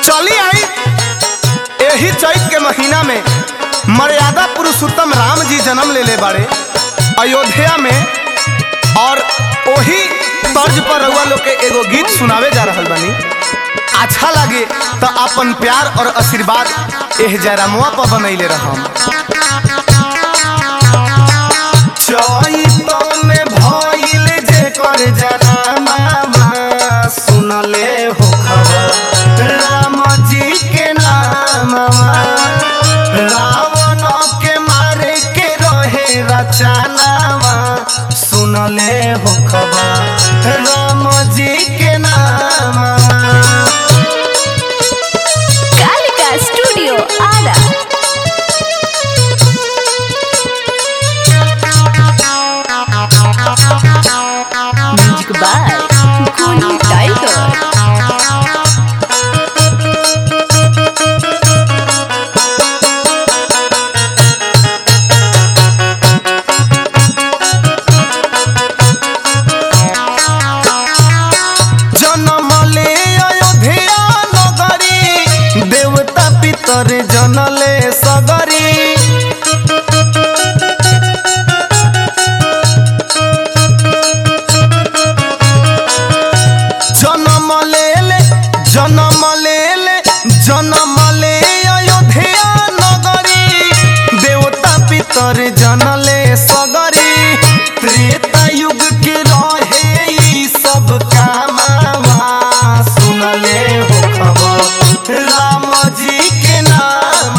चली आई यही चैत के महीना में मर्यादा पुरुषोत्तम राम जी जन्म ले ले बाड़े अयोध्या में और वही तर्ज पर रउआ लोग के एगो गीत सुनावे जा रहल बनी अच्छा लगे तो अपन प्यार और आशीर्वाद एह जयरामुआ पर बनैले रहम चैत में भइल जे कर जनामा सुनले हो खबर राम जी के नाम रावण के मारे के रहे रचनावा सुनले हो खबर राम जी के नाम Kalika studio Arrah music by Golu tiger जन्म ले अयोध्या नगरी देवता पितर जनले सगरी जन्म ले ले जन्म ले ले जन्म ले अयोध्या नगरी देवता पितर जनले सगरी त्रेता युग के रहे ई सब कामवा सुनले हो खबर राम जी के नाम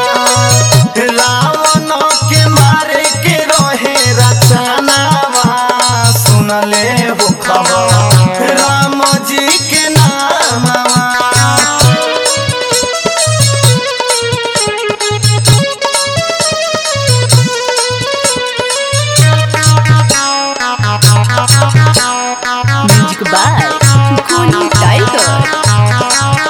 रावण के मारे के रहे रचनावा सुनले हो खबर राम जी के नाम म्यूजिक बाय गोलू टाइगर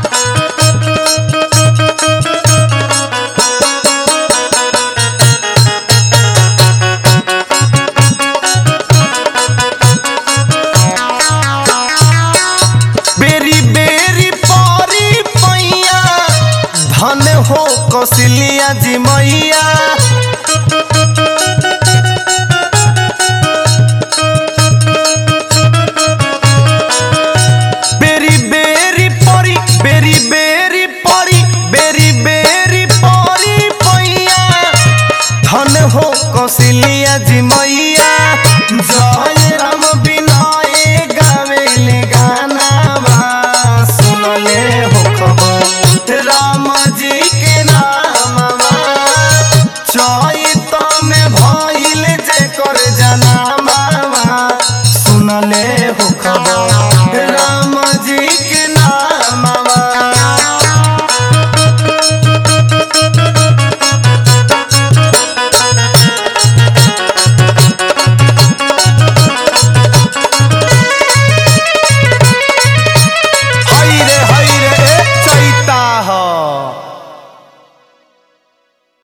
बेरी बेरी परी पैया धन हो कौशल्या जी मैया बेरी बेरी परी बेरी बेरी परी बेरी बेरी परी पैया धन हो कौशल्या जी मैया